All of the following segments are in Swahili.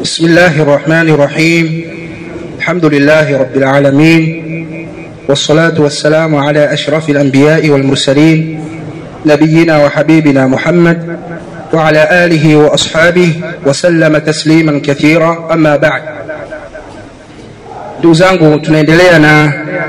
بسم الله الرحمن الرحيم الحمد لله رب العالمين والصلاة والسلام على أشرف الأنبياء والمرسلين نبينا وحبيبنا محمد وعلى آله وأصحابه وسلم تسليما كثيرا أما بعد ndugu zangu tunaendelea na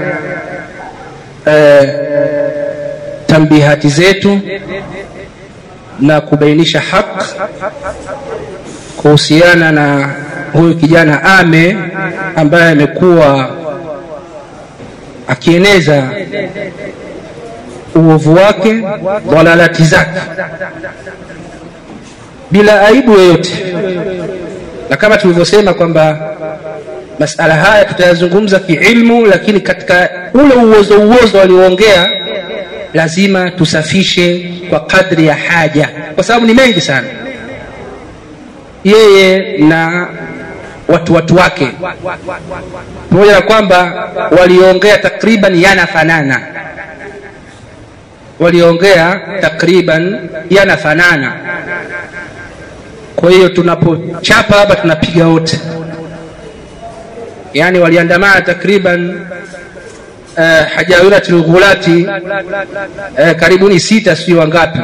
eh, tambihati zetu na kubainisha haq kuhusiana na huyu kijana ame ambaye amekuwa akieneza uovu wake dhalalati zake bila aibu yoyote na kama tulivyosema kwamba masala haya tutayazungumza kiilmu lakini katika ule uozo uozo walioongea lazima tusafishe kwa kadri ya haja kwa sababu ni mengi sana yeye na watu watu wake pamoja na kwamba waliongea takriban yanafanana waliongea takriban yanafanana kwa hiyo tunapochapa hapa tunapiga wote yani waliandamana takriban uh, hajawirati lghulati uh, karibuni sita sijui wangapi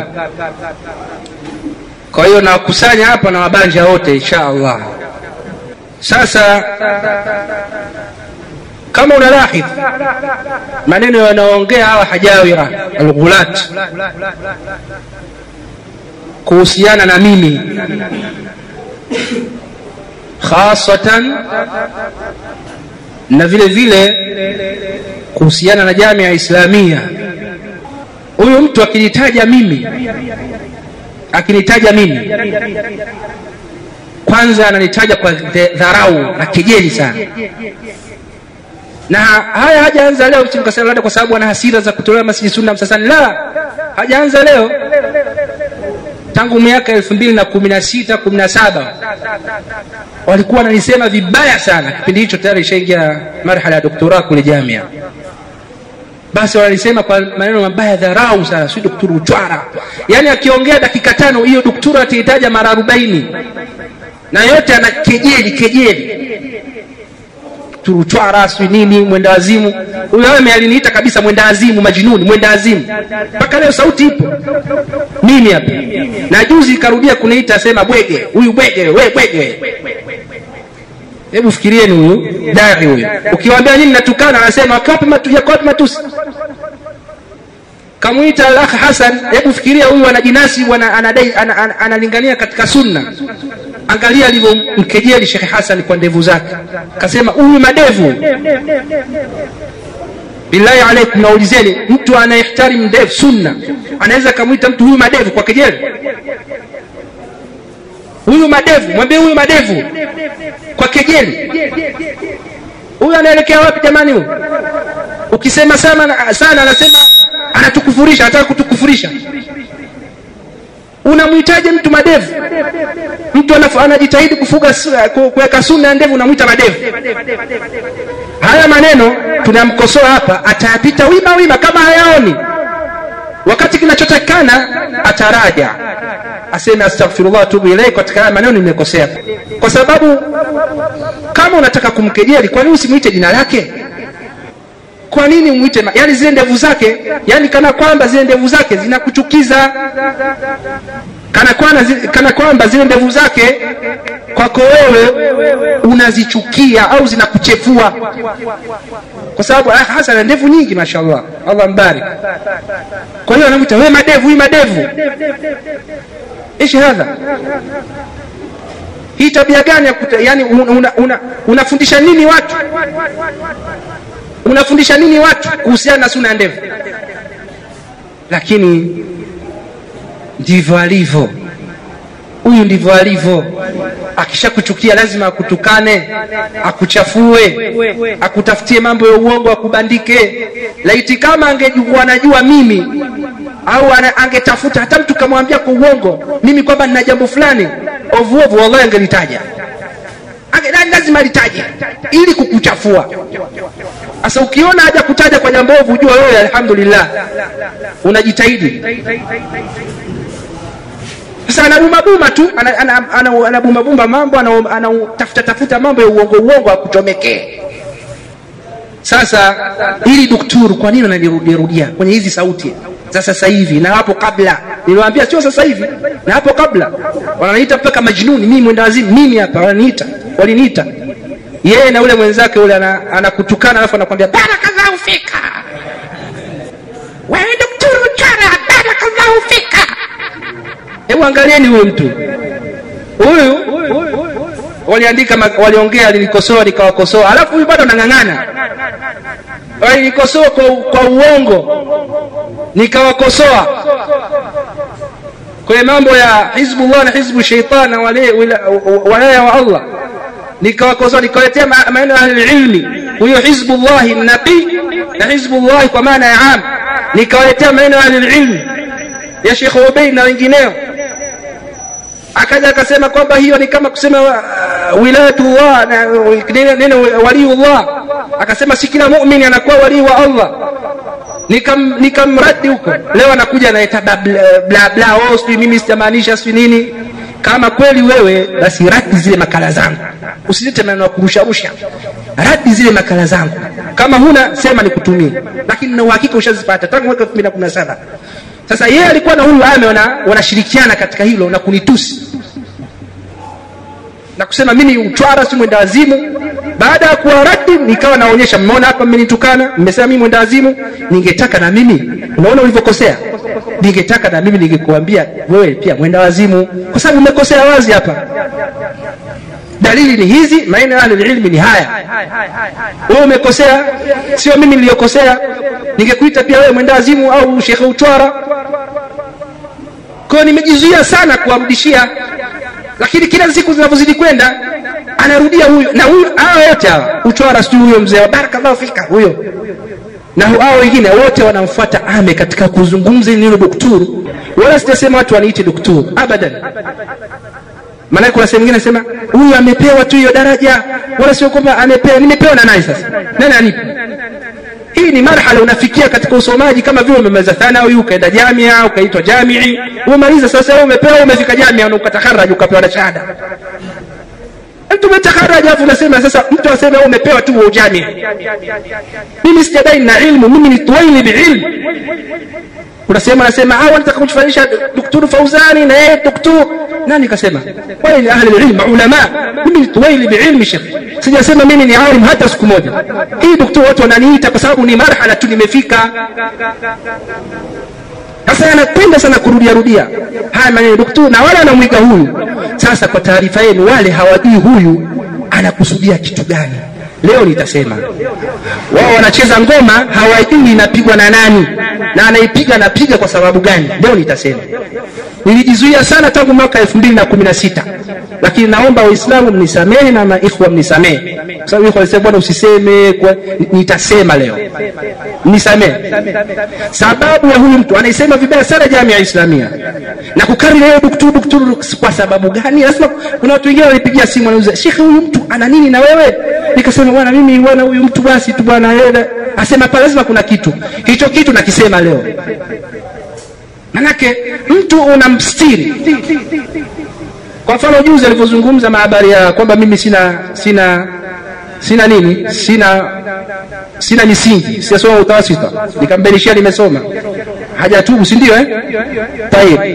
kwa hiyo nawakusanya hapa na wabanja wote insha allah sasa kama unalahidh maneno yanayoongea hawa hajawira alghulat kuhusiana na mimi khasatan na vile vile kuhusiana na jamia ya islamia huyu mtu akinitaja mimi akinitaja mimi kwanza ananitaja kwa dharau na kejeli sana na haya hajaanza leo mkasema labda kwa sababu ana hasira za kutolewa masjidi sunna msasani la hajaanza leo tangu miaka elfu mbili na kumi na sita kumi na saba walikuwa wananisema vibaya sana kipindi hicho tayari ishaingia marhala ya doktora kule jamia basi wanalisema kwa maneno mabaya dharau sana si dokturu uchwara yaani akiongea dakika tano hiyo doktura atahitaja mara arobaini na yote ana kejeli kejeli turuchwara sijui nini mwenda wazimu huyo ame aliniita kabisa mwenda wazimu majinuni mwenda wazimu mpaka leo sauti ipo mimi hapa na juzi ikarudia kuniita sema bwege huyu bwege we bwege hebu fikirieni huyu dari huyu ukiwambia nini natukana anasema yako wapi matusi kamwita al akh hasan hebu fikiria huyu anajinasi analingania ana, ana, ana katika sunna angalia alivyomkejeli shekhe hasan kwa ndevu zake kasema huyu madevu billahi alaikum naulizeni mtu anayehtarimu ndevu sunna anaweza kamwita mtu huyu madevu kwa kejeli huyu madevu mwambie huyu madevu kwa kejeli huyu anaelekea wapi jamani huyu ukisema sana sana anasema anatukufurisha anataka kutukufurisha unamhitaji mtu madevu mtu anajitahidi kufuga kuweka sunna ya ndevu unamwita madevu haya maneno tunamkosoa hapa atayapita wima wima kama hayaoni wakati kinachotakikana ataraja aseme astaghfirullah tubu ilai katika haya maneno nimekosea kwa sababu kama unataka kumkejeli kwa nini usimwite jina lake kwa nini umwite yani zile ndevu zake yani kana kwamba zile ndevu zake zinakuchukiza kana kwamba kana kwamba zile ndevu zake kwako wewe unazichukia au zinakuchefua kwa sababu hasa na ndevu nyingi mashallah allah mbarik kwa hiyo anamwita we madevu hii madevu ishi hadha hii tabia gani ya kuta, yani unafundisha una, una, una nini watu unafundisha nini watu kuhusiana na suna ya ndevu lakini ndivyo alivyo huyu ndivyo alivyo akishakuchukia lazima akutukane akuchafue akutafutie mambo ya uongo akubandike laiti kama angekuwa anajua mimi au angetafuta hata mtu kamwambia kwa uongo mimi kwamba nina jambo fulani ovuovu wallahi angelitaja lazima litaje ili kukuchafua sasa ukiona haja kutaja kwa jambo ovu jua wewe alhamdulillah unajitahidi sasa anabumabuma tu anabumbabumba mambo anatafuta tafuta mambo ya uongo uongo akuchomekee sasa ili dukturu kwa nini wanalirudiarudia kwenye hizi sauti za sasa hivi na hapo kabla niliwaambia sio sasa hivi na hapo kabla wananiita mpaka majnuni mimi mwenda wazimu mimi hapa wananiita waliniita yeye na ule mwenzake ule anakutukana ana alafu anakwambia barakallahu fika wewe daktari chara barakallahu fika hebu angalieni huyu mtu huyu waliandika waliongea alinikosoa nikawakosoa alafu huyu bado anang'ang'ana walinikosoa kwa, kwa uongo nikawakosoa kwenye mambo ya hizbullah na hizbu sheitan na walaya wa allah nikawakosoa nikawaletea maneno ya ahlililmi huyo hizbullahi nabii na hizbullahi kwa maana ya am nikawaletea maneno ya ahlililmi ya shekh ubeid na wengineo akaja akasema kwamba hiyo ni kama kusema uh, wilayatullah neno waliullah akasema si kila muumini anakuwa walii wa allah nikamradi nikam huko leo anakuja anaeta bla bla oh, sijui mimi sitamaanisha sijui nini kama kweli wewe basi radi zile makala zangu usilete maneno ya kurusharusha radi zile makala zangu kama huna sema nikutumie lakini na uhakika ushazipata tangu mwaka 2017 sasa yeye alikuwa na huyu ame wanashirikiana wana katika hilo na kunitusi na kusema mimi uchwara si mwenda wazimu baada ya kuwa radi nikawa naonyesha mmeona hapa mmenitukana mmesema mimi mwenda wazimu ningetaka na mimi unaona ulivyokosea ningetaka na mimi ningekuambia wewe pia mwenda wazimu kwa sababu umekosea wazi hapa dalili ni hizi maneno ya ilmi ni haya wewe umekosea sio mimi niliyokosea ningekuita pia wewe mwenda wazimu au shekhe uchwara kwayo nimejizuia sana kuwarudishia lakini kila siku zinavyozidi kwenda anarudia huyo na huyo hawa wote hawa uchwara sijui huyo mzee wa barakallahu fika huyo na hao wengine wote wanamfuata ame katika kuzungumza neno dokturu wala sitasema watu waniite dokturu abadan maanake kuna sehemu ingine nasema huyu amepewa tu hiyo daraja wala sio kwamba amepewa nimepewa na nani sasa nani anipa hii ni marhala unafikia katika usomaji kama vile umemaliza thanawi ukaenda jamia ukaitwa jamii umemaliza sasa wewe umepewa umefika jamia na ukatakharaji ukapewa na shahada mtu umetaharaji alafu unasema sasa mtu aseme wewe umepewa tu ujamia mimi sijadai na ilmu mimi ni tuwaili biilmu unasema nasema ah wanataka kumfanisha daktari Fauzani na yeye daktari nani kasema wale ni ahli ilm ulama mimi ni tuwaili biilmi shekh sijasema mimi ni alim hata siku moja hii daktari watu wananiita kwa sababu ni marhala tu nimefika sasa anapenda sana kurudia rudia haya maneno daktari na wale anamwiga huyu sasa kwa taarifa yenu wale hawajui huyu anakusudia kitu gani leo nitasema wao wanacheza ngoma hawajui inapigwa na nani na anaipiga anapiga kwa sababu gani leo nitasema nilijizuia sana tangu mwaka elfu mbili na kumi na sita lakini naomba waislamu mnisamehe na maikhwa mnisamehe kwa sababu ikhwa walisema bwana usiseme kwa... nitasema leo mnisamehe sababu ya huyu mtu anaisema vibaya sana jamii ya islamia na kukariri leo dukturu dukturu kwa sababu gani lazima kuna watu wengine walipigia simu wanauza shekhe huyu mtu ana nini na wewe nikasema bwana mimi bwana huyu mtu basi tu bwana yeye asema pale lazima kuna kitu hicho kitu nakisema leo manake mtu unamstiri kwa mfano juzi alivyozungumza mahabari ya kwamba mimi sina sina sina nini sina sina misingi sijasoma utawasita nikambelishia nimesoma hajatubu si ndio eh? Tayib.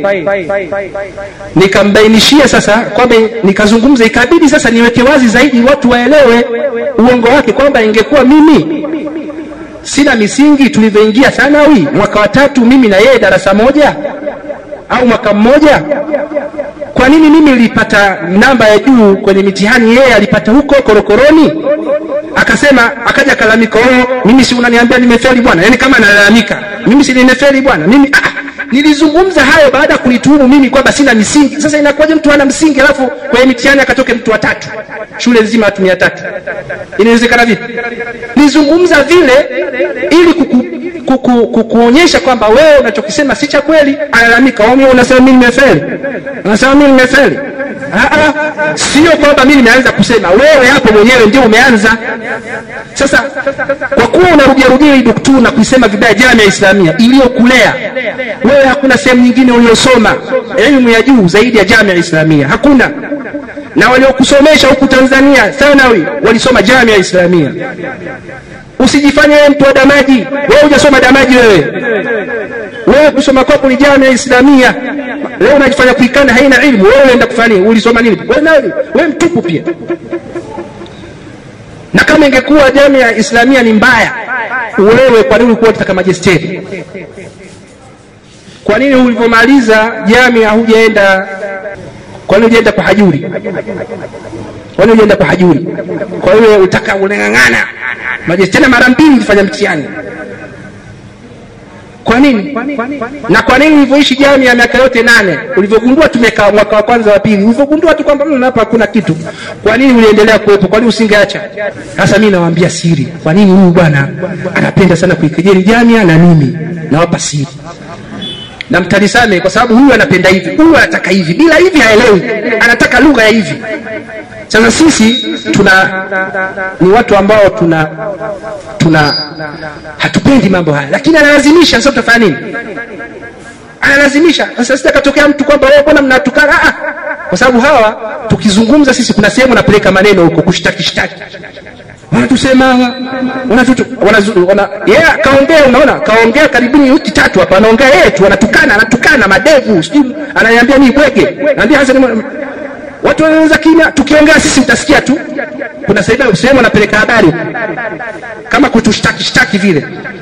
nikambainishia sasa kwamba nikazungumza ikabidi sasa niweke wazi zaidi watu waelewe uongo wake kwamba ingekuwa mimi sina misingi tulivyoingia thanawi mwaka wa tatu mimi na yeye darasa moja au mwaka mmoja kwa nini mimi nilipata namba ya juu kwenye mitihani yeye alipata huko korokoroni akasema akaja kalalamika oh mimi si unaniambia nimefeli bwana yani kama analalamika mimi si nimefeli bwana mimi ah, nilizungumza hayo baada ya kunituhumu mimi kwamba sina misingi sasa inakuwaje mtu hana msingi alafu kwenye mitihani akatoke mtu wa tatu shule nzima watu mia tatu inawezekana vipi nizungumza vile ili kuku, kuku, kukuonyesha kwamba wewe unachokisema si cha kweli alalamika unasema mimi nimefeli unasema mimi nimefeli sio kwamba mimi nimeanza kusema wewe hapo mwenyewe ndio umeanza sasa kwa kuwa unarudiarudia hii dukturu na kuisema vibaya jamii ya islamia iliyokulea wewe hakuna sehemu nyingine uliyosoma elimu ya juu zaidi ya jamia islamia hakuna na waliokusomesha huku tanzania thanawi walisoma jamia islamia usijifanye wewe mtu wa damaji wewe hujasoma damaji wewe wewe kusoma kwako ni jamia islamia leo unajifanya kuikana haina ilmu wewe unaenda kufanya nini ulisoma nini wewe nani wewe mtupu pia na kama ingekuwa jamia islamia ni mbaya wewe kwa nini ulikuwa unataka majesteri kwa nini ulivyomaliza jamia hujaenda kwa nini hujaenda kwa hajuri kwa nini hujaenda kwa hajuri kwa hiyo utaka unang'ang'ana majesteri mara mbili ulifanya mtihani kwa nini na kwa nini ulivyoishi jami ya miaka yote nane ulivyogundua tumekaa mwaka wa kwanza wa pili ulivyogundua tu kwamba "Mm, hapa hakuna kitu kwa nini uliendelea kuwepo kwa nini usingeacha sasa mi nawaambia siri kwa nini huyu bwana anapenda sana kuikejeli jamia na mimi nawapa siri na mtanisame kwa sababu huyu anapenda hivi huyu anataka hivi bila hivi haelewi anataka lugha ya hivi sasa sisi tuna ni watu ambao tuna tuna hatupendi mambo haya lakini analazimisha sasa tutafanya nini analazimisha sasa sitakatokea mtu kwamba wewe mbona mnatukana ah kwa sababu hawa tukizungumza sisi kuna sehemu napeleka maneno huko kushtaki shtaki wanatusema hawa wanatutu wanazu- wana yeye yeah, kaongea unaona kaongea karibuni wiki tatu hapa anaongea yeye tu anatukana anatukana madevu sijui ananiambia mimi bwege naambia hasa ni watu wanaweza kimya tukiongea sisi utasikia tu kuna sehemu sehemu anapeleka habari huko. kama kutushtaki shtaki vile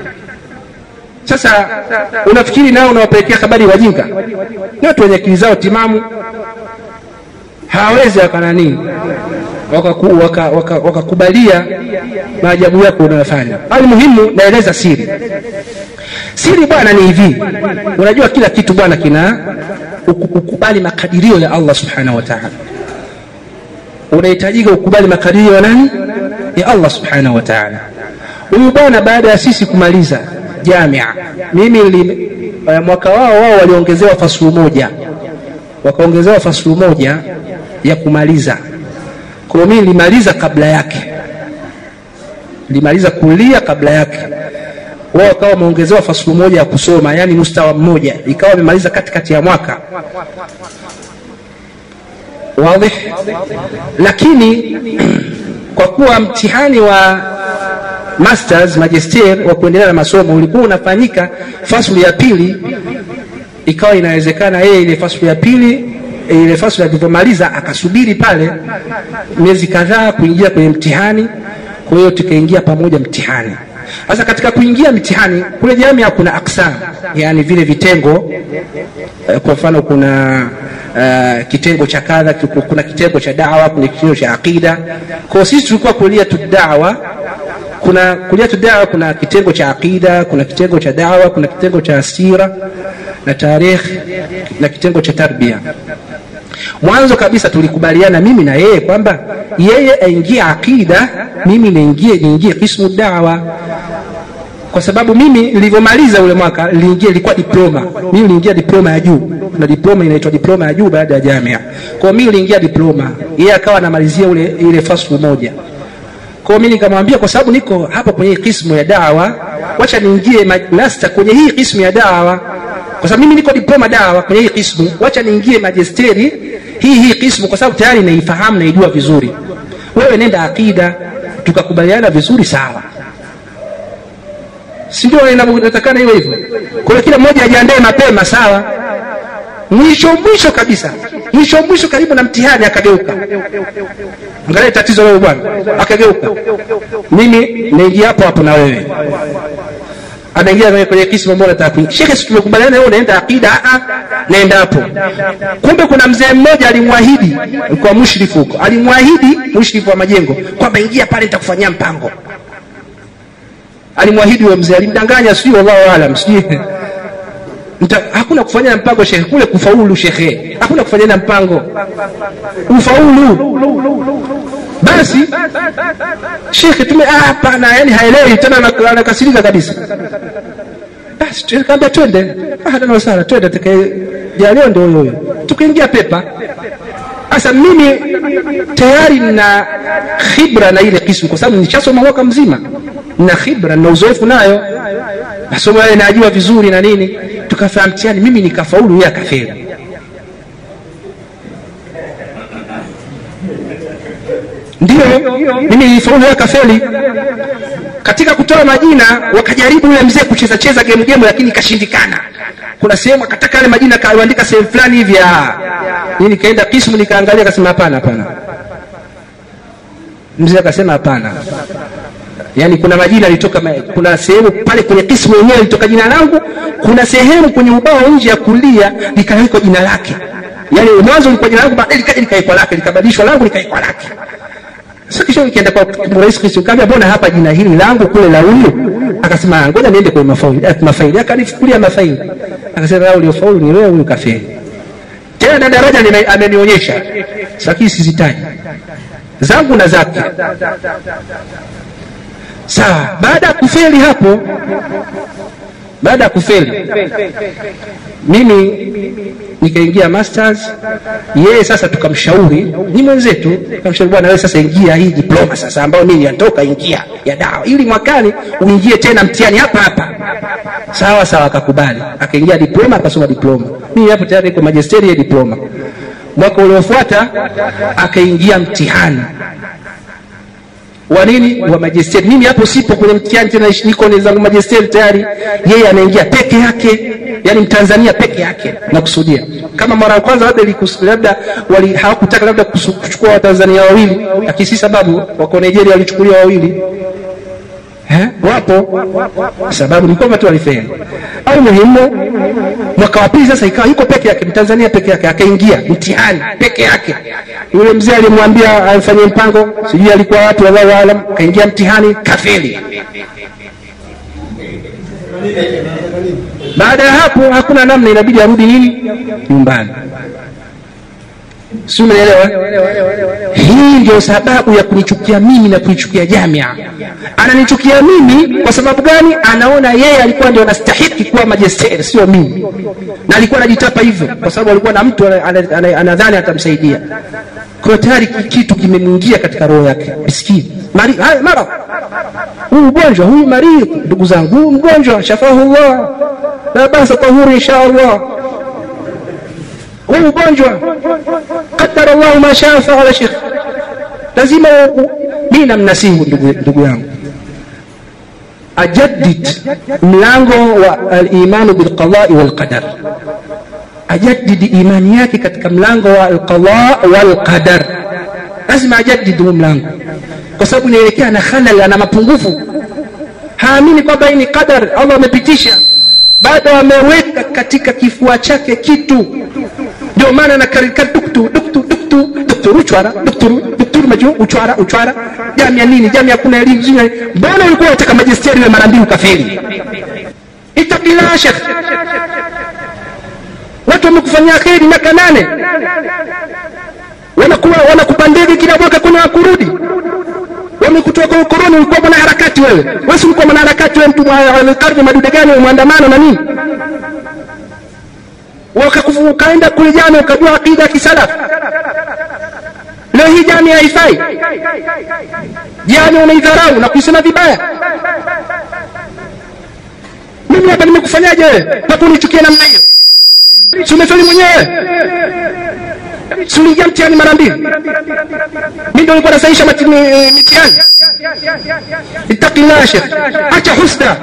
sasa unafikiri nao unawapelekea habari wajinga ni watu wenye akili zao timamu hawawezi wakananii wakakubalia waka, waka, waka maajabu yako unayofanya hali muhimu naeleza siri siri bwana ni hivi unajua kila kitu bwana kina uku- ukubali makadirio ya allah subhanahu wa taala unahitajika ukubali makadirio ya nani ya allah subhanahu wa taala huyu bwana baada ya sisi kumaliza jamia mimi li, uh, mwaka wao wao waliongezewa fasulu moja wakaongezewa fasulu moja ya kumaliza kwa hiyo mimi nilimaliza kabla yake nilimaliza kulia kabla yake wao wakawa wameongezewa fasulu moja ya kusoma yani mustawa mmoja ikawa wamemaliza katikati ya mwaka wadhi lakini kwa kuwa mtihani wa masters magister wa kuendelea na masomo ulikuwa unafanyika fasulu ya pili ikawa inawezekana yeye ile fasulu ya pili ile fasulu alivyomaliza akasubiri pale miezi kadhaa kuingia kwenye mtihani kwa hiyo tukaingia pamoja mtihani sasa katika kuingia mtihani kule jamia kuna aksam yani vile vitengo eh, kwa mfano kuna uh, kitengo cha kadha kuna kitengo cha dawa kuna kitengo cha aqida kwa sisi tulikuwa kulia tu dawa kuna kulia tu dawa kuna kitengo cha aqida kuna kitengo cha dawa kuna kitengo cha sira na tarikh na kitengo cha tarbia mwanzo kabisa tulikubaliana mimi na yeye kwamba yeye aingie aqida mimi niingie niingie kismu dawa kwa sababu mimi nilivyomaliza ule mwaka niliingia ilikuwa diploma mimi niliingia diploma ya juu na diploma inaitwa diploma ya juu baada ya jamia kwa mimi niliingia diploma yeye akawa anamalizia ule ile faslu moja kwa mimi nikamwambia kwa sababu niko hapa kwenye hii kismu ya dawa wacha niingie master kwenye hii kismu ya dawa kwa sababu mimi niko diploma dawa kwenye hii kismu wacha niingie majesteri hii hii kismu kwa sababu tayari naifahamu naijua vizuri wewe nenda akida tukakubaliana vizuri sawa si ndio inatakana iwe hivyo kwa hiyo kila mmoja ajiandae mapema sawa mwisho mwisho kabisa mwisho mwisho karibu na mtihani akageuka angalia tatizo wewe bwana akageuka mimi naingia hapo hapo na wewe anaingia kwenye, kwenye kismu ambao nataka kuingia shekhe si tumekubaliana wewe unaenda akida a naenda hapo kumbe kuna mzee mmoja alimwahidi kwa mushrifu huko alimwahidi mushrifu wa majengo kwamba ingia pale nitakufanyia mpango alimwahidi huyo mzee alimdanganya sijui wallahu alam sijui Mta, hakuna kufanya mpango shekhe kule kufaulu shekhe hakuna kufanya mpango ufaulu basi shekhe tume hapana yani haelewi tena anakasirika kabisa basi tukaambia twende ahlan sana twende tukajalio ndio huyo huyo tukaingia pepa sasa mimi tayari na khibra na ile kismu kwa sababu nishasoma mwaka mzima na khibra na uzoefu nayo masomo yale najua vizuri na nini tukafanya mtihani mimi nikafaulu yeye akafeli ndio mimi nilifaulu yeye kafeli katika kutoa majina wakajaribu yule mzee kucheza cheza game game lakini ikashindikana kuna sehemu akataka yale majina akaandika sehemu fulani hivi ah mimi nikaenda kismu nikaangalia akasema hapana hapana mzee akasema hapana yaani kuna majina alitoka kuna sehemu pale kwenye kismu yenyewe litoka jina langu kuna sehemu kwenye ubao nje ya kulia likawekwa jina lake yaani mwanzo lilikuwa jina langu baadaye likaja likawekwa lake likabadilishwa langu likawekwa lake sasa kisha nikienda kwa rais Kristo kaambia mbona hapa jina hili langu kule la huyu akasema ngoja niende kwenye mafaili mafaili akanifukulia mafaili akasema wewe uliofaulu ni wewe huyu kafeli tena na daraja amenionyesha lakini sizitaji zangu na zake sawa baada ya kufeli hapo baada ya kufeli mimi nikaingia masters yeye sasa tukamshauri ni mwenzetu tukamshauri bwana wewe sasa ingia hii diploma sasa ambayo mimi natoka ingia ya dawa ili mwakani uingie tena mtihani hapa hapa sawa sawa akakubali akaingia diploma akasoma diploma mimi hapo tayari niko magisteri ya diploma mwaka uliofuata akaingia mtihani wa nini wa majesteri mimi hapo sipo kwenye mtihani tena niko zangu majesteri tayari yeye anaingia peke yake yani mtanzania peke yake nakusudia kama mara ya kwanza labda labda wali hawakutaka labda kuchukua watanzania wawili lakini si sababu wako nigeria walichukuliwa wawili Eh, wapo sababu ni kwamba tu walifeli au muhimu mwaka wa pili sasa ikawa yuko peke yake mtanzania peke yake akaingia mtihani peke yake yule mzee alimwambia amfanyie mpango sijui alikuwa watu wallahu alam kaingia mtihani kafeli baada ya hapo hakuna namna inabidi arudi nini nyumbani si umeelewa hii ndio sababu ya kunichukia mimi na kuichukia jamia ananichukia mimi kwa sababu gani anaona yeye alikuwa ndio anastahiki kuwa majesteri sio mimi na alikuwa anajitapa hivyo kwa sababu alikuwa na mtu anadhani atamsaidia kwa tayari kitu kimemwingia katika roho yake miskini mara huu ugonjwa huyu maridhi ndugu zangu huu mgonjwa shafahullah la basa tahuru insha allah huu ugonjwa qadara llahu ma shaa faala shekh lazima mi namnasihu ndugu yangu ajaddid mlango wa alimanu bilqadai walqadar ajaddid imani yake katika mlango wa alqada walqadar lazima ajaddid huu mlango kwa sababu inaelekea na khalal ana mapungufu haamini kwamba hii ni qadar allah amepitisha bado ameweka katika kifua chake kitu ndio maana nakarika duktu duktu duktu dukturu uchwara dukturu dukturu maju uchwara uchwara jamia nini jamia kuna elimu zingine mbona ulikuwa unataka majisteri we mara mbili ukafeli itakillah shekh watu wamekufanyia kheri miaka nane wanakuwa wanakupa ndege kila mwaka kuna kurudi wamekutoa kwa ukoloni ulikuwa mwana harakati wewe wewe si ulikuwa mwana harakati wewe mtu wa karne madude gani mwandamano na nini ukaenda kule jana ukajua akida ya kisalaf leo hii jami haifai jami unaidharau na kuisema vibaya mimi hapa nimekufanyaje wewe mpaka unichukie namna hiyo si umefeli mwenyewe si uliingia mtihani mara mbili mi ndo nilikuwa nasaisha mitihani ittaqillah shekh acha husda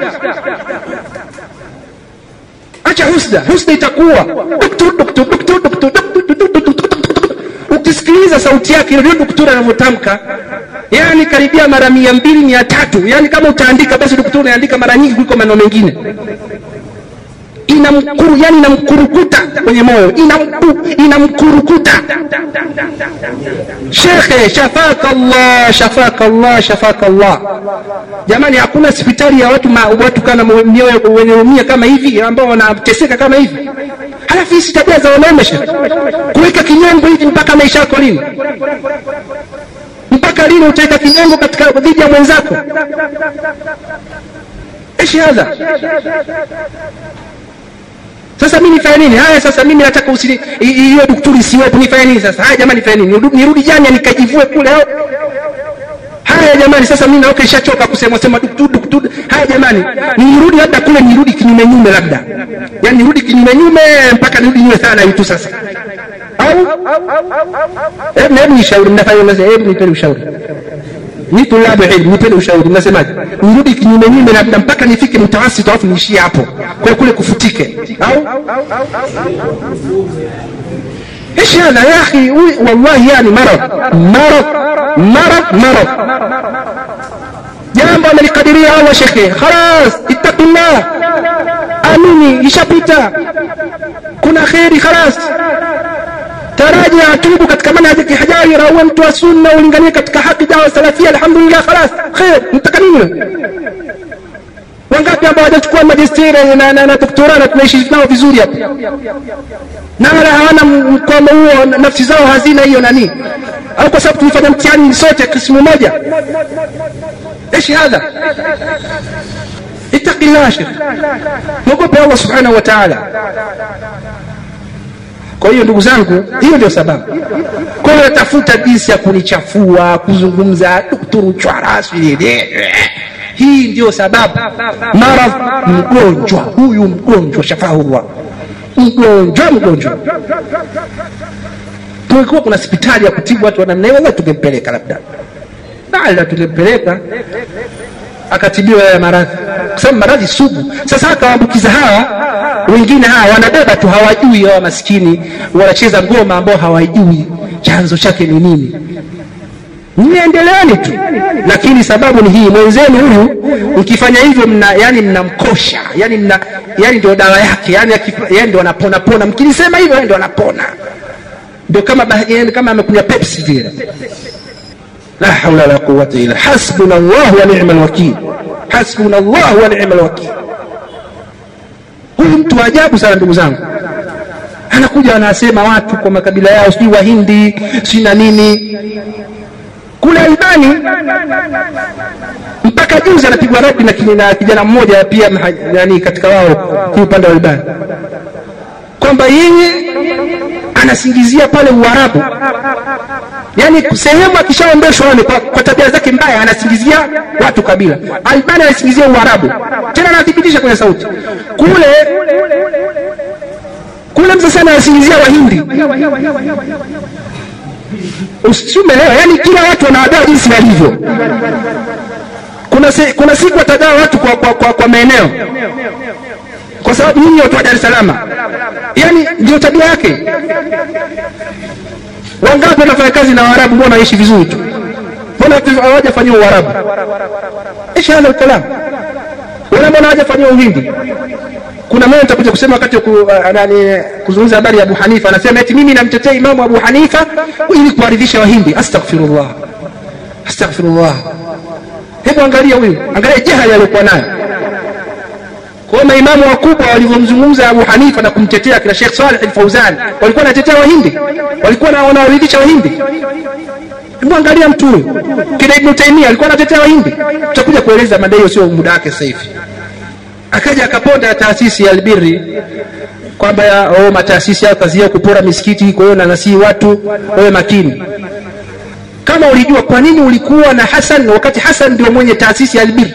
acha husda husda itakuwa ukisikiliza sauti yake ndio doktora anavyotamka yani karibia mara mia mbili mia tatu yani kama utaandika basi doktora unaandika mara nyingi kuliko maneno mengine inamkuru yani inamkurukuta kwenye moyo inamku inamkurukuta shekhe shafaka Allah shafaka Allah shafaka Allah jamani hakuna hospitali ya watu ma, watu kana mioyo wenye umia kama hivi ambao wanateseka kama hivi halafu hizi tabia za wanaume shekhe kuweka kinyongo hivi mpaka maisha yako lini mpaka lini utaweka kinyongo katika dhidi ya mwenzako ايش هذا sasa mimi nifanye nini haya sasa mimi nataka usili hiyo daktari isiwepo nifanye nini sasa haya jamani nifanye nini nirudi jana nikajivue kule au haya jamani sasa mimi naoka ishachoka kusema sema daktari daktari haya jamani nirudi labda kule nirudi kinyume nyume labda yani nirudi kinyume nyume mpaka nirudi nyume sana hivi tu sasa au hebu hebu nishauri mnafanya hebu nipeni ushauri ni tulabu ilmu nipende ushauri mnasemaje nirudi kinyume nyume labda mpaka nifike mtawasiti alafu niishie hapo kwa kule kufutike au ايش هذا يا اخي والله يعني مرض مرض مرض مرض jambo amelikadiria allah shekhe khalas ittaqillah amini ishapita kuna kheri khalas taraji atubu katika manhaji kihajari uwe mtu wa sunna ulinganie katika haki dawa salafia alhamdulillah khalas khair mtaka nini wangapi ambao hawajachukua majisteri na, na, na doktora na tunaishi nao vizuri hapa na wala hawana mkwamo huo nafsi zao hazina hiyo nani au kwa sababu tulifanya mtihani sote kismu moja ايش هذا اتق الله شيخ mwogope allah subhanahu wa taala kwa hiyo ndugu zangu hiyo ndio sababu kwa hiyo tafuta jinsi ya kunichafua kuzungumza dukturu chwara hii ndio sababu maradh mgonjwa huyu mgonjwa shafahullah mgonjwa mgonjwa tungekuwa kuna hospitali ya kutibu watu wa namna hiyo wallahi tungempeleka labda bala tungempeleka akatibiwa ya maradhi kwa sababu maradhi sugu sasa akawaambukiza hawa wengine hawa wanabeba tu hawajui hawa maskini wanacheza ngoma ambao hawajui chanzo chake ni nini niendeleeni tu lakini sababu ni hii mwenzenu huyu mkifanya hivyo mna yani mnamkosha yani mna yani ndio dawa yake yani yani ndio anapona pona mkilisema hivyo ndio anapona ndio kama yani kama amekunywa pepsi vile la haula la quwwata illa hasbuna Allah wa ni'mal wakeel hasbuna Allah wa ni'mal wakeel huyu mtu wa ajabu sana ndugu zangu anakuja anasema watu kwa makabila yao sijui wahindi sijui na nini kule albani mpaka juzi anapigwa radi na, na kijana mmoja pia yani katika wao hii upande wa albani kwamba yeye anasingizia pale uarabu yani sehemu akishaondoshwa wale kwa, kwa tabia zake mbaya anasingizia watu kabila albani anasingizia uarabu tena anathibitisha kwenye sauti kule kule msasana anasingizia wahindi usiumeelewa yani kila watu wanawagawa jinsi walivyo kuna, se, kuna siku watagawa watu kwa, kwa, kwa, kwa maeneo kwa sababu nyinyi watu wa dar es salaam yani ndio tabia yake wangapi wanafanya kazi na waarabu mbona waishi vizuri tu mbona hawajafanyiwa uarabu ish hadha lkalam wala mbona hawajafanyiwa uhindi kuna mmoja nitakuja kusema wakati ku, uh, kuzungumza habari ya Abu Hanifa anasema eti mimi namtetea Imamu Abu Hanifa ili kuwaridhisha Wahindi. Astaghfirullah, astaghfirullah. Hebu angalia huyu, angalia jahali aliyokuwa nayo. Kwa maimamu wakubwa walivyomzungumza Abu Hanifa na kumtetea kina Sheikh Saleh Al-Fauzan, walikuwa wanatetea Wahindi, walikuwa wanawaridhisha Wahindi. Hebu angalia mtu huyu, kina Ibn Taymiyyah alikuwa anatetea Wahindi. Tutakuja kueleza mada hiyo, sio muda wake sasa hivi akaja akaponda taasisi ya Albiri kwamba oh, mataasisi yao kazi yao kupora misikiti, kwa hiyo nanasii watu wawe makini. Kama ulijua kwa nini ulikuwa na Hasan wakati Hasan ndio mwenye taasisi ya Albiri?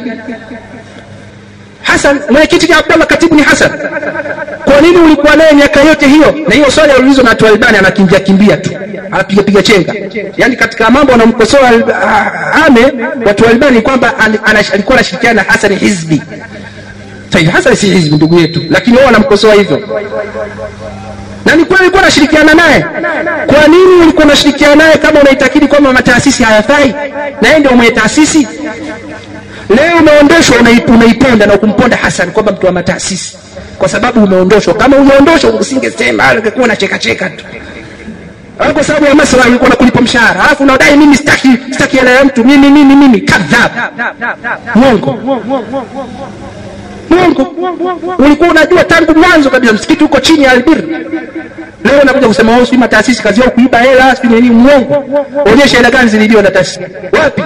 Hasan mwenyekiti ni Abdallah, katibu ni Hasan. Kwa nini ulikuwa naye miaka yote hiyo? Na hiyo swali aliulizwa na watu Albani, anakimbia kimbia tu, anapiga piga chenga. Yani katika mambo wanamkosoa ame watu Albani kwamba alikuwa anashirikiana na Hasan Hizbi Said Hassan si hizbi ndugu yetu, lakini wao wanamkosoa hivyo. Na ni kweli ulikuwa unashirikiana naye. Kwa nini ulikuwa unashirikiana naye kama unaitakidi kwamba mataasisi hayafai na yeye ndio mwenye taasisi? Leo umeondoshwa, unaiponda na kumponda Hassan kwamba mtu wa mataasisi, kwa sababu umeondoshwa. Kama umeondoshwa usingesema, ungekuwa unacheka cheka tu kwa sababu ya maslahi ulikuwa unakulipa mshahara, alafu unadai mimi sitaki sitaki hela ya mtu mimi mimi mimi, kadhab, mwongo mwongo. Ulikuwa unajua tangu mwanzo kabisa msikiti uko chini ya Albir. Leo unakuja kusema wao si mataasisi kazi yao kuiba hela, si nini? Mwongo. Onyesha hela gani zilibiwa na taasisi wapi?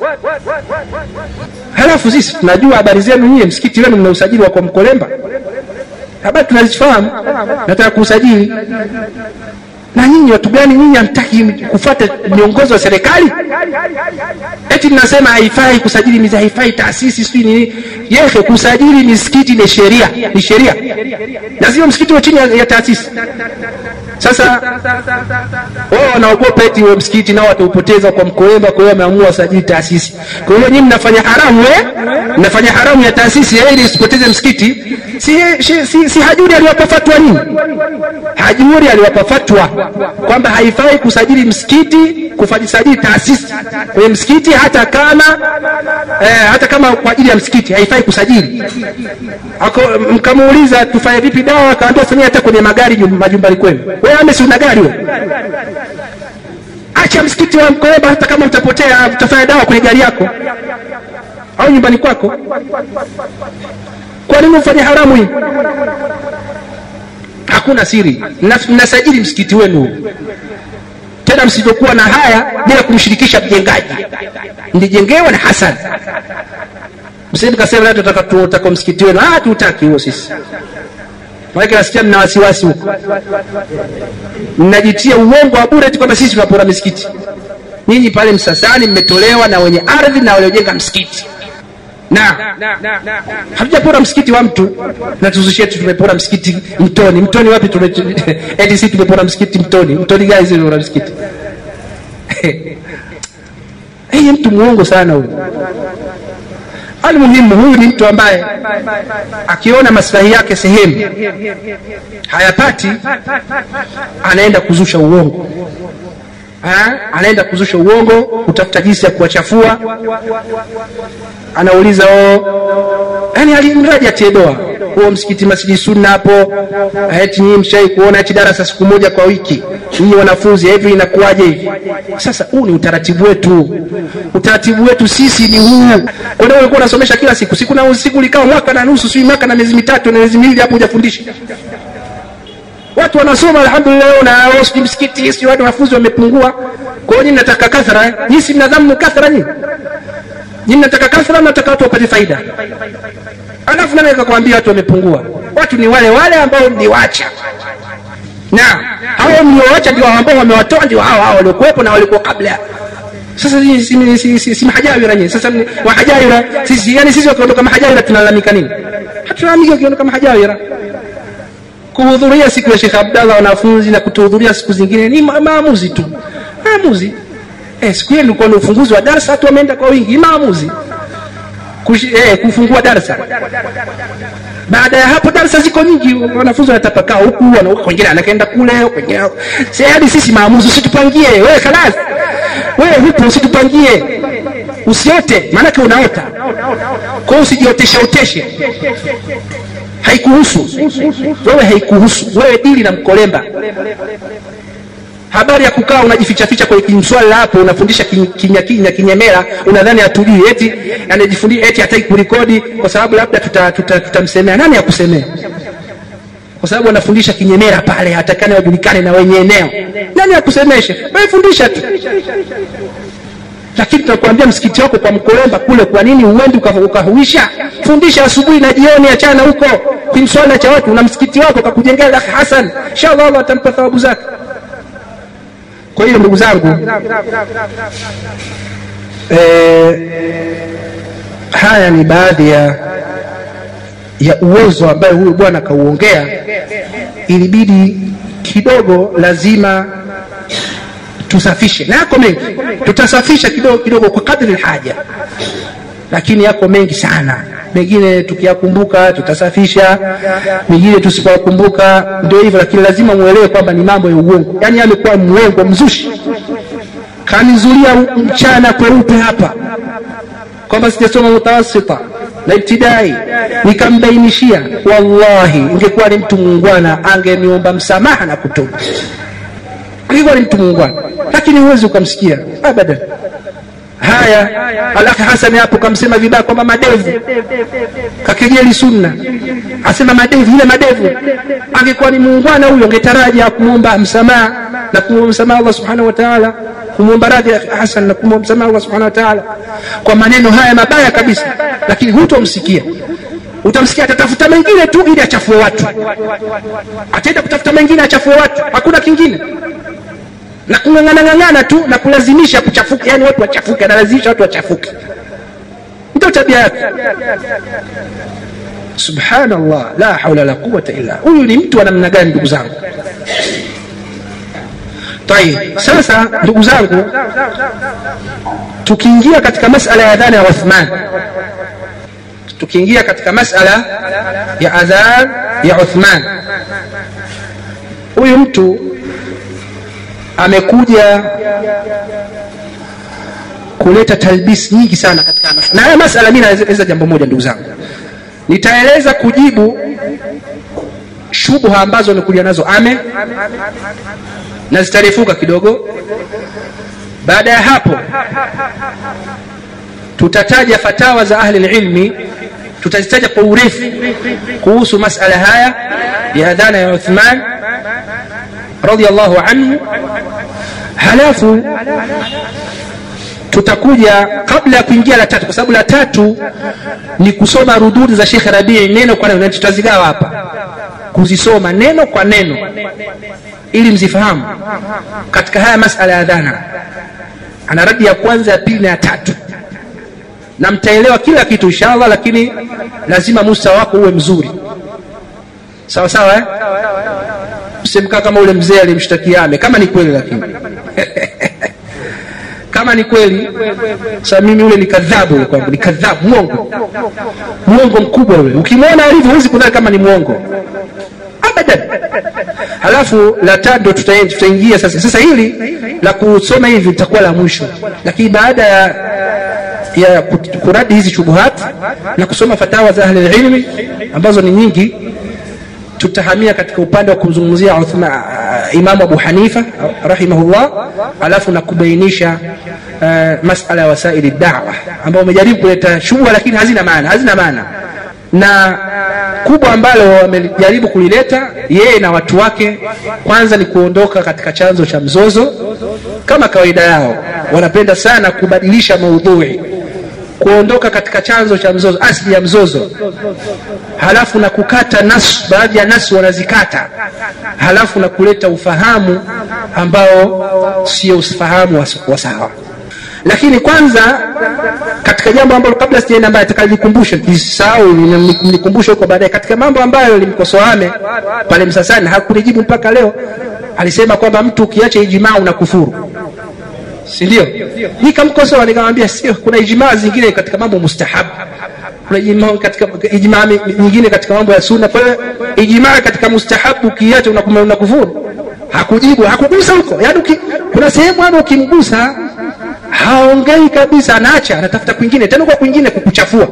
Halafu sisi tunajua habari zenu nyie, msikiti wenu mna usajili wa kwa Mkolemba, habari tunazifahamu, nataka kuusajili na nyinyi watu gani nyinyi hamtaki kufuata miongozo ya serikali? Eti mnasema haifai kusajili mizi, haifai taasisi sijui nini. Yeke, kusajili misikiti ni sheria, ni sheria, na sio msikiti wa chini ya, ya taasisi. sasa wao wanaogopa eti huo msikiti nao wataupoteza kwa mkolemba kwa hiyo wameamua wasajili taasisi kwa hiyo nyinyi mnafanya haramu eh? mnafanya haramu ya taasisi eh, ili isipoteze msikiti si, si, si, si hajuri aliwapa fatwa nini hajuri aliwapa fatwa kwamba haifai kusajili msikiti kufajisajili taasisi kwenye msikiti hata kama eh, hata kama kwa ajili ya msikiti haifai kusajili Ako, mkamuuliza tufanye vipi dawa akaambia fanyia hata kwenye magari nyum- majumbani kwenu wewe ame si una gari wewe acha msikiti wa mkoeba hata kama utapotea utafanya dawa kwenye gari yako au nyumbani kwako kwa nini ufanye haramu hii hakuna siri Na- mnasajili msikiti wenu huu. tena msivyokuwa na haya bila kumshirikisha mjengaji ndijengewa na hasan msije kasema leo tutaka tutaka msikiti wenu ah tutaki huo sisi maana nasikia mna wasiwasi huko mnajitia uongo wa bure tu kwamba sisi tunapora misikiti nyinyi pale msasani mmetolewa na wenye ardhi na waliojenga msikiti na hatujapora msikiti wa mtu na tuzushie tu tumepora msikiti mtoni mtoni wapi tume eti sisi tumepora msikiti mtoni mtoni gani sisi tumepora msikiti hey, mtu muongo sana huyu almuhimu huyu ni mtu ambaye akiona maslahi yake sehemu hayapati anaenda kuzusha uongo ha? anaenda kuzusha uongo kutafuta jinsi ya kuwachafua anauliza o yani alimradi atie doa huo msikiti masjidi sunna hapo eti nyinyi mshai kuona eti darasa siku moja kwa wiki nyinyi wanafunzi hivi inakuwaje hivi sasa huu ni utaratibu wetu utaratibu wetu sisi ni huu kwa nini ulikuwa unasomesha kila siku siku na siku likawa mwaka na nusu sio mwaka na miezi mitatu na miezi miwili hapo hujafundisha watu wanasoma alhamdulillah na wao sijui msikiti sijui watu wanafunzi wamepungua kwa hiyo nyinyi mnataka kathara eh? nyinyi si mnadhamu kathara nyinyi nyinyi mnataka kathara mnataka watu wapate faida alafu nani akakwambia watu wamepungua watu ni wale wale ambao mliwacha na hao mliowacha ndio ambao wamewatoa ndio hao hao waliokuwepo na walikuwa kabla sasa si, si, si, si, si mahajawira nyinyi sasa ni- mahajawira sisi yani sisi wakiondoka mahajawira tunalalamika nini hatulalamiki wakiondoka mahajawira kuhudhuria siku ya Sheikh Abdallah wanafunzi na kutohudhuria siku zingine ni ma- maamuzi tu maamuzi eh, siku hiyo ilikuwa ni ufunguzi wa darasa watu wameenda kwa wingi maamuzi Kushi, eh, kufungua darasa baada ya hapo darasa ziko nyingi wanafunzi wanatapakaa huku wana- wengine anakaenda kule wengine si hadi sisi maamuzi usitupangie wewe kalas wewe hupo usitupangie usiote maanake unaota kwa hiyo usijioteshe oteshe haikuhusu wewe haikuhusu wewe dili na mkolemba habari ya kukaa unajifichaficha kwenye kimswala hapo unafundisha kin- kinya kinya kinyemera unadhani hatujui eti anajifundisha eti hataki kurekodi kwa sababu labda tutamsemea tuta, tuta tutamsemea. nani akusemea kwa sababu anafundisha kinyemera pale hatakani wajulikane na wenye eneo nani akusemeshe wewe fundisha tu lakini tunakuambia msikiti wako kwa mkolemba kule kwa nini uendi uka- ukahuisha fundisha asubuhi na jioni achana huko kimswala cha watu na msikiti wako kakujengea lakh hasan inshallah allah atampa thawabu zake kwa hiyo ndugu zangu eh, haya ni baadhi ya ya uwezo ambayo huyu bwana akauongea ilibidi kidogo lazima tusafishe na yako mengi tutasafisha kidogo kidogo kwa kadri haja lakini yako mengi sana mengine tukiyakumbuka tutasafisha mengine tusipoyakumbuka ndio hivyo lakini lazima muelewe kwamba ni mambo ya uongo yaani amekuwa mwongo mzushi kanizulia mchana kweupe hapa kwamba sijasoma mutawasita na ibtidai nikambainishia wallahi ingekuwa ni mtu muungwana angeniomba msamaha na kutubu angekuwa ni mtu muungwana lakini huwezi ukamsikia abadan haya alakhi hasani hapo kamsema vibaya kwamba madevu kakejeli sunna asema madevu ile madevu angekuwa ni muungwana huyo angetaraja kumwomba msamaha na kumwomba msamaha allah subhanahu wa taala kumwomba radhi ya hasan na kumwomba msamaha allah subhanahu wa taala kwa maneno haya mabaya kabisa lakini hutomsikia utamsikia atatafuta mengine tu ili achafue watu ataenda kutafuta mengine achafue watu hakuna kingine na kung'ang'ana tu na kulazimisha kuchafuka yani watu wachafuke analazimisha watu wachafuke ndio tabia yake subhanallah la haula la quwata illa huyu ni mtu wa namna gani ndugu zangu tayib sasa ndugu zangu tukiingia katika masala ya adhana ya uthman tukiingia katika masala ya adhan ya uthman huyu mtu amekuja kuleta talbis nyingi sana katika masala. na haya masala mi naeleza jambo moja ndugu zangu nitaeleza kujibu shubha ambazo amekuja nazo ame na zitarefuka kidogo baada ya hapo tutataja fatawa za ahli lilmi tutazitaja kwa urefu kuhusu masala haya ya adhana ya uthman radiallahu anhu halafu tutakuja kabla ya kuingia la tatu kwa sababu la tatu ni kusoma rududi za shekhe rabii neno kwa neno na tutazigawa hapa kuzisoma neno kwa neno ili mzifahamu katika haya masala ya adhana ana radi ya kwanza ya pili na ya tatu na mtaelewa kila kitu inshallah lakini lazima musta wako uwe mzuri sawa sawa eh? msemkaa kama ule mzee alimshtakia ame kama ni kweli lakini kama ni kweli sasa mimi ule ni kadhabu ule kwangu ni kadhabu mwongo mwongo mkubwa ule ukimwona alivyo huwezi kudhani kama ni mwongo abadan halafu la tatu tutaingia sasa sasa hili la kusoma hivi litakuwa la mwisho lakini baada ya ya kuradi hizi shubuhat na kusoma fatawa za ahli ilmi ambazo ni nyingi tutahamia katika upande wa kumzungumzia imamu abu hanifa rahimahullah alafu na kubainisha uh, masala ya wasaili dawa ambao umejaribu kuleta shubha lakini hazina maana hazina maana na kubwa ambalo wamejaribu kulileta yeye na watu wake kwanza ni kuondoka katika chanzo cha mzozo kama kawaida yao wanapenda sana kubadilisha maudhui kuondoka katika chanzo cha mzozo asli ya mzozo halafu na kukata nas baadhi ya nas wanazikata halafu na kuleta ufahamu ambao sio ufahamu wa sawa lakini kwanza katika jambo ambalo kabla sijaenda mbaya takalikumbusha nisahau nikumbushe huko baadaye katika mambo ambayo limkosoame pale msasani hakunijibu mpaka leo alisema kwamba mtu ukiacha ijimaa una kufuru si ndio nikamkosoa nikamwambia sio kuna ijimaa zingine katika mambo mustahabu kuna ijimaa katika ijimaa nyingine katika mambo ya sunna kwa hiyo ijimaa katika mustahabu ukiacha una kufuru hakujibu hakugusa huko yaani kuna sehemu hapo ukimgusa haongei kabisa anaacha anatafuta kwingine tena kwa kwingine kukuchafua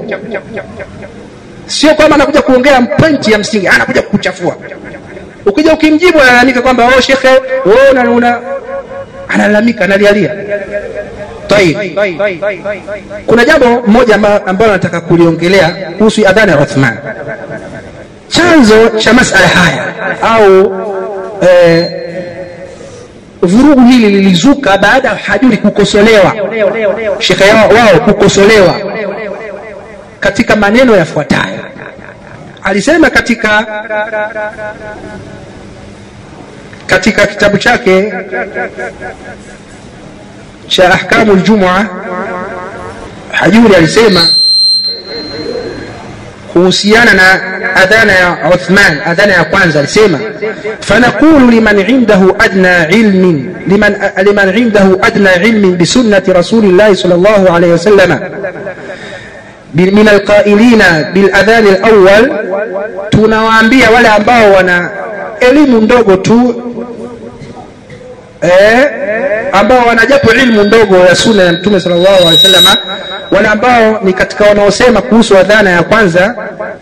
sio kwamba anakuja kuongea pointi ya msingi anakuja kukuchafua ukija ukimjibu analalamika kwamba oh shekhe oh, una, una analalamika analialia tayib kuna jambo moja ambalo nataka kuliongelea kuhusu adhana ya uthman chanzo cha masala haya au eh, vurugu hili lilizuka baada ya hajuri kukosolewa shekhe wao kukosolewa katika maneno yafuatayo alisema katika katika kitabu chake cha ahkamu ljumua hajuri alisema kuhusiana na adhana ya uthman adhana ya kwanza alisema fanaqulu liman indahu adna ilmin liman, liman indahu adna ilmin bisunnati rasulillahi sal llahu alaihi wasalama min alqailina biladhani alawal tunawaambia wale ambao wana elimu ndogo tu eh, ambao wanajapo ilmu ndogo ya sunna ya mtume sallallahu alaihi wasallam wale ambao ni katika wanaosema kuhusu adhana ya kwanza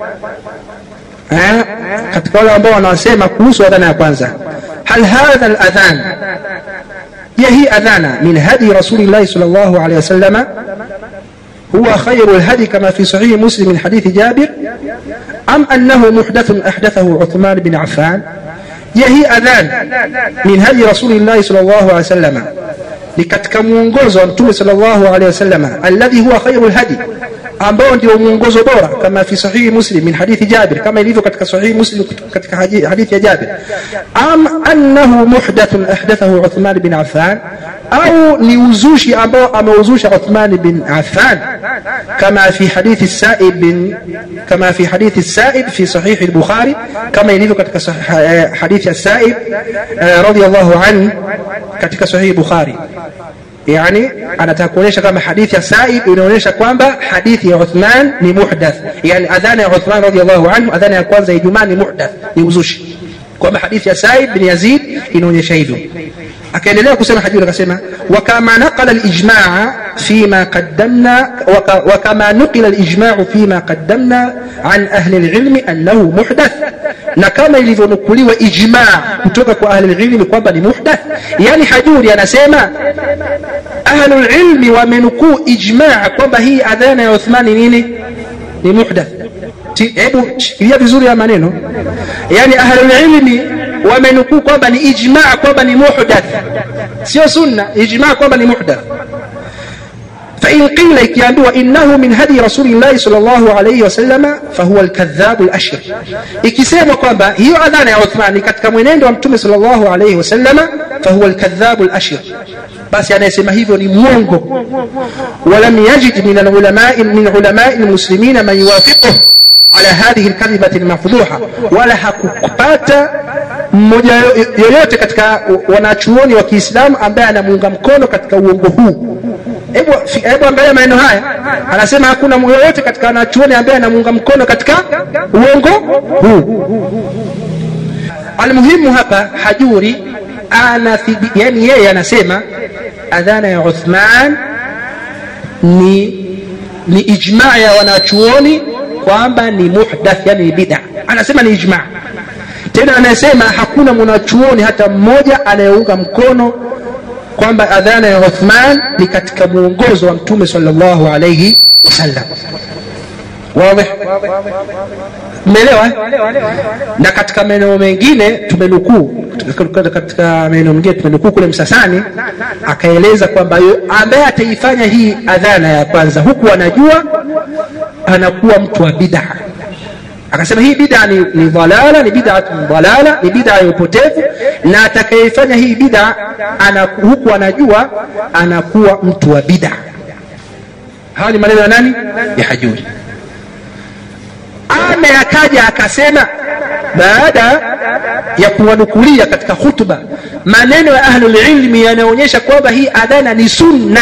eh, katika wale ambao wanaosema kuhusu adhana ya kwanza hal hadha aladhan je hii adhana min hadi rasulillahi sallallahu alaihi wasallam هو خير الهدي كما في صحيح مسلم من حديث جابر أم أنه محدث أحدثه عثمان بن عفان يهي أذان من هدي رسول الله صلى الله عليه وسلم لكتك mwongozo wa mtume sallallahu alaihi wasallam alladhi huwa khairu lhadi ambao ndio mwongozo bora kama fi sahihi muslim min hadithi jabir kama ilivyo katika sahihi muslim katika hadithi ya jabir am annahu muhdathun ahdathahu uthman bin affan au ni uzushi ambao ameuzusha uthman bin affan كما في حديث السائب بن كما في حديث السائب في صحيح البخاري كما يليق katika sah- حديث السائب آه، رضي الله عنه katika صحيح البخاري yani anataka kuonyesha kama hadithi ya Saib inaonyesha kwamba hadithi ya Uthman ni muhdath, yani adhana ya Uthman radhiallahu anhu, adhana ya kwanza ya Ijumaa ni muhdath, ni uzushi, kwamba hadithi ya Saib bin Yazid inaonyesha hivyo. Akaendelea kusema hadithi, akasema wakama naqala al-ijmaa fima qaddamna waka- wakama nuqila al-ijmaa fima qaddamna an ahli al-ilmi annahu muhdath, na kama ilivyonukuliwa ijmaa kutoka kwa ahli al-ilmi kwamba ni muhdath, yani Hajuri anasema ahlul ilmi wamenukuu ijmaa kwamba hii adhana ya Uthmani nini ni muhdath. Ti- Hebu shikilia vizuri ya maneno, yani ahlul ilmi wamenukuu kwamba ni ijmaa kwamba ni muhdath, sio sunna. Ijmaa kwamba ni muhdath. فإن قيل ikiambiwa innahu min hadi rasulillahi sallallahu alayhi wasallama fahuwa alkadhabu alashir, ikisemwa kwamba hiyo adhana ya Uthman ni katika mwenendo wa mtume sallallahu alayhi wasallama fahuwa alkadhabu alashir, basi anayesema hivyo ni mwongo. Walam yajid min alulamai min ulamai almuslimina man yuwafiquhu ala hadhihi alkadhibati almafdhuha, wala hakupata mmoja yo- yoyote katika wanachuoni wa Kiislamu ambaye anamuunga mkono katika uongo huu. Hebu hebu angalia maneno haya, anasema hakuna yoyote katika wanachuoni ambaye anamuunga mkono katika uongo huu. Almuhimu hapa Hajuri anathibi, yani yeye anasema adhana ya Uthman ni ni ijmaa ya wanachuoni kwamba ni muhdath, yani ni bid'a. Anasema ni ijmaa. Tena anasema hakuna mwanachuoni hata mmoja anayeunga mkono kwamba adhana ya Uthman ni katika mwongozo wa Mtume sallallahu alayhi wasallam. Wazi? Umeelewa? eh? Na katika maeneo mengine tumenukuu, katika- katika maeneo mengine tumenukuu kule Msasani, akaeleza kwamba yu- ambaye ataifanya hii adhana ya kwanza huku anajua anakuwa mtu wa bid'a. Akasema hii bid'a ni, ni dhalala, ni bid'atun dhalala, ni bid'a ya upotevu, na atakayefanya hii bid'a ana, huku anajua anakuwa mtu wa bid'a. Haya ni maneno ya nani? Ya Hajuri. Ame akaja akasema baada ya kuwanukulia katika hutuba maneno ya ahlul ilmi yanaonyesha kwamba hii adhana ni sunna.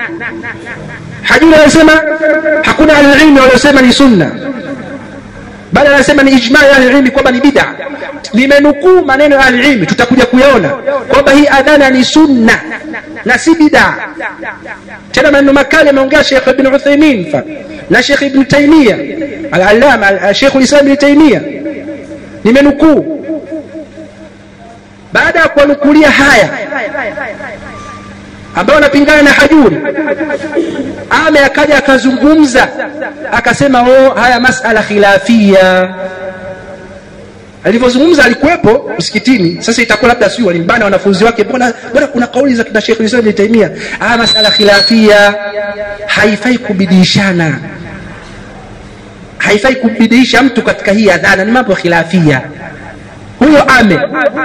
Hajuri anasema hakuna ahlul ilmi waliosema ni sunna, bali anasema ni ijma ya ahlul ilmi kwamba ni bid'a. Nimenukuu maneno ya ahlul ilmi, tutakuja kuyaona kwamba hii adhana ni sunna na si bid'a. Tena maneno makali ameongea Sheikh Ibn Uthaymeen mfano na Sheikh Ibn Taymiyyah al-Allama al- Sheikh al-Islam Ibn Taymiyyah, nimenukuu baada ya kuwanukulia haya ambao wanapingana na Hajuri, ame akaja akazungumza akasema, oh, haya masala khilafia. Alivyozungumza alikuwepo msikitini. Sasa itakuwa labda sio walimbana wanafunzi wake, mbona mbona kuna kauli za kina Sheikh Islam Ibn Taymiyyah, haya masala khilafia, haifai kubidishana, haifai kubidiisha mtu katika hii adhana, ni mambo ya khilafia. Huyo ame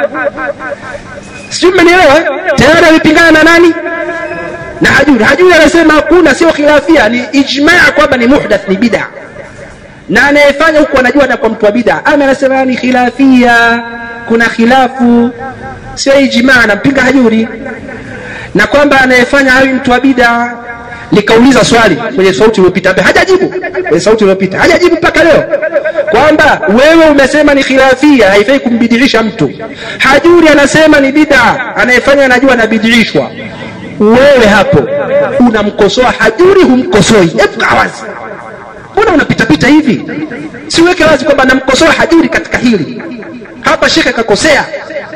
sijui mmenielewa eh? tayari amepingana na nani na hajuri hajuri anasema hakuna sio khilafia ni ijmaa kwamba ni muhdath ni bid'a na anayefanya huku anajua na kwa mtu wa bid'a ama anasema ni khilafia kuna khilafu sio ijmaa anampinga hajuri na kwamba anayefanya hawi mtu wa bid'a nikauliza swali kwenye sauti iliyopita ambaye hajajibu kwenye sauti iliyopita hajajibu mpaka leo kwamba wewe umesema ni khilafia haifai kumbidiisha mtu hajuri anasema ni bid'a anayefanya anajua anabidiishwa wewe hapo unamkosoa hajuri humkosoi hebu kaa wazi mbona unapitapita hivi siweke wazi kwamba namkosoa hajuri katika hili hapa shekhe kakosea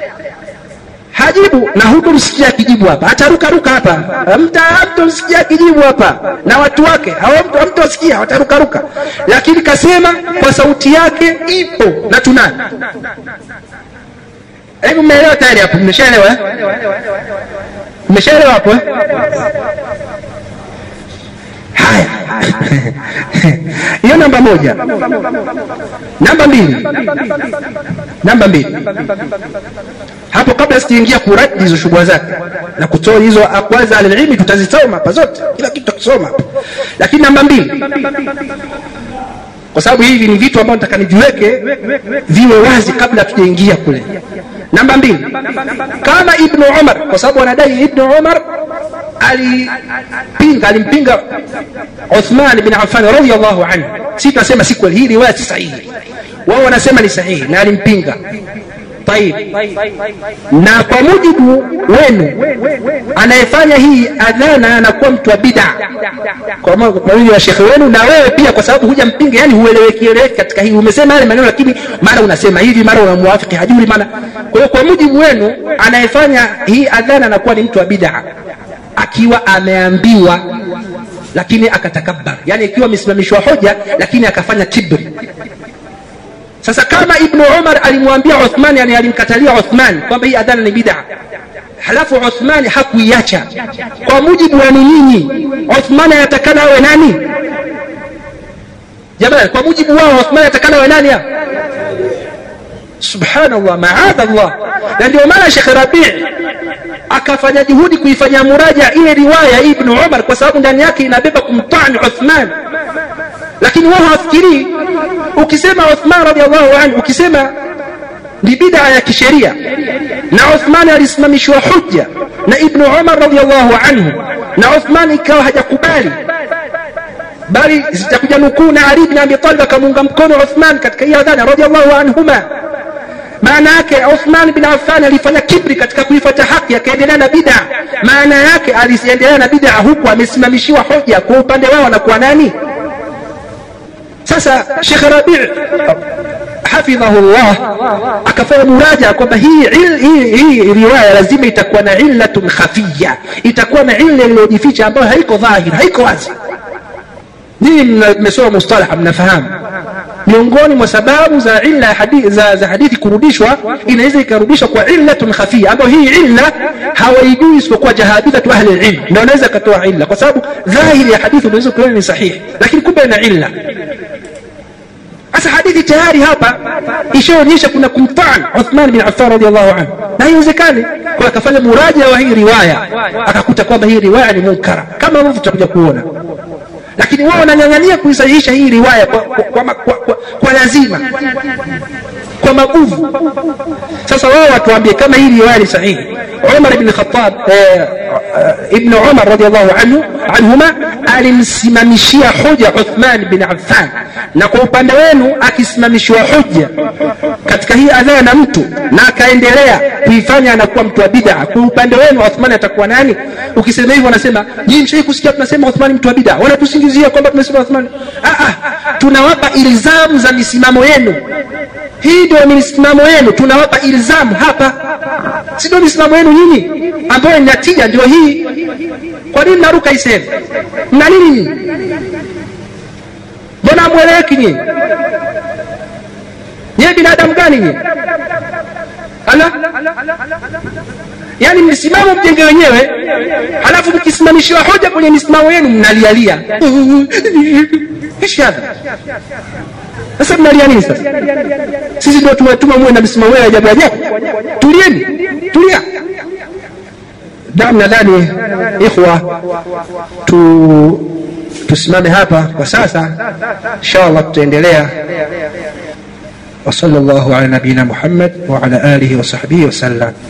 hajibu na hutomsikia akijibu hapa atarukaruka hapa mta hamtomsikia akijibu hapa na watu wake hawamto- hamtosikia watarukaruka lakini kasema kwa sauti yake ipo na tunayo hebu mmeelewa tayari hapo mmeshaelewa eh? mmeshaelewa hapo eh? haya hiyo namba moja namba mbili namba mbili hapo kabla sijaingia kuradi hizo shughuli zake na kutoa hizo aqwal za alilmi tutazisoma hapa zote kila kitu tutakisoma hapa lakini namba mbili kwa sababu hivi ni vitu ambavyo nataka niviweke viwe wazi kabla tujaingia kule namba mbili kama ibnu umar kwa sababu wanadai ibnu umar alipinga alimpinga uthman bin affan radiallahu anhu si tunasema si kweli hii riwaya si sahihi wao wanasema ni sahihi na alimpinga طيب na kwa mujibu wenu anayefanya hii adhana anakuwa mtu wa bid'a kwa mujibu wa shekhe wenu na wewe pia kwa sababu huja mpinga yani hueleweki eleweki katika hii umesema yale maneno lakini mara unasema hivi mara unamwafiki hajui maana kwa hiyo kwa mujibu wenu anayefanya hii adhana anakuwa ni mtu wa bid'a akiwa ameambiwa lakini akatakabbar yani ikiwa amesimamishwa hoja lakini akafanya kibri sasa kama ibnu umar alimwambia uthman yani alimkatalia uthman kwamba hii adhana ni bid'a halafu uthman hakuiacha kwa mujibu wenu nyinyi uthman anatakana awe nani jamani kwa mujibu wao uthman anatakana awe nani subhanallah maadha allah na ndio maana shekh rabii akafanya juhudi kuifanya muraja ile riwaya ibnu umar kwa sababu ndani yake inabeba kumtani uthman lakini wao hawafikirii ukisema uthman radiallahu anhu ukisema ni bid'a ya kisheria na uthman alisimamishwa hujja na ibnu umar radiallahu anhu na uthman ikawa hajakubali bali zitakuja nukuu na ali bin abi talib akamuunga mkono uthman katika hii adhana radiallahu anhuma maana yake uthman bin affan alifanya kibri katika kuifuata haki akaendelea na bid'a maana yake aliendelea na bid'a huku amesimamishiwa hoja kwa upande wao anakuwa nani sasa shekh rabi hafidhahu llah akafanya muraja kwamba hii, hii, hii riwaya lazima itakuwa na illatun khafiya itakuwa na illa iliyojificha ambayo haiko dhahir haiko wazi nyinyi mmesoma mustalaha mnafahamu miongoni mwa sababu za illa hadithi, za, za hadithi kurudishwa inaweza ikarudishwa kwa illatun khafia ambayo hii illa hawaijui isipokuwa jahadithatu ahli lilm ndio wanaweza akatoa illa kwa sababu dhahiri ya hadithi unaweza kuiona ni sahihi lakini kumbe ina illa sasa hadithi tayari hapa ishaonyesha kuna kumtan uthman bin affan radiallahu anhu na haiwezekani kwa akafanya muraja wa hii riwaya akakuta kwamba hii riwaya ni munkara kama ambavyo tutakuja kuona lakini wao wanang'ang'ania kuisahihisha hii riwaya kwa, kwa, kwa, kwa, kwa, kwa lazima kwa maguvu sasa wao watuambie kama hii riwaya ni sahihi umar ibn khattab eh, ibn umar radiallahu anhu anhuma alimsimamishia hoja uthman bin affan na kwa upande wenu akisimamishiwa hoja katika hii adhana na mtu na akaendelea kuifanya anakuwa mtu wa bid'a kwa upande wenu uthman atakuwa nani ukisema hivyo wanasema nyinyi mshai kusikia tunasema uthman mtu wa bid'a wanatusingizia kwamba tunasema uthman ah, ah, tunawapa ilzamu za misimamo yenu hii ndio misimamo yenu tunawapa ilzamu hapa si ndio misimamo yenu nyinyi ambayo inatija ndio hii kwa nini mnaruka hii sehemu mna nini nyinyi mbona amweleweki nyinyi nyewe binadamu gani nyinyi ala yaani msimamo mjenge wenyewe halafu mkisimamishiwa hoja kwenye misimamo yenu mnalialia ishi hadha sasa mnalia nini sasa sisi ndio tumetuma muwe na misimamo ya ajabu ajabu tulieni tulia dam nadhani ikhwa tu tusimame hapa kwa sasa inshallah tutaendelea وصلى الله على نبينا محمد وعلى اله وصحبه وسلم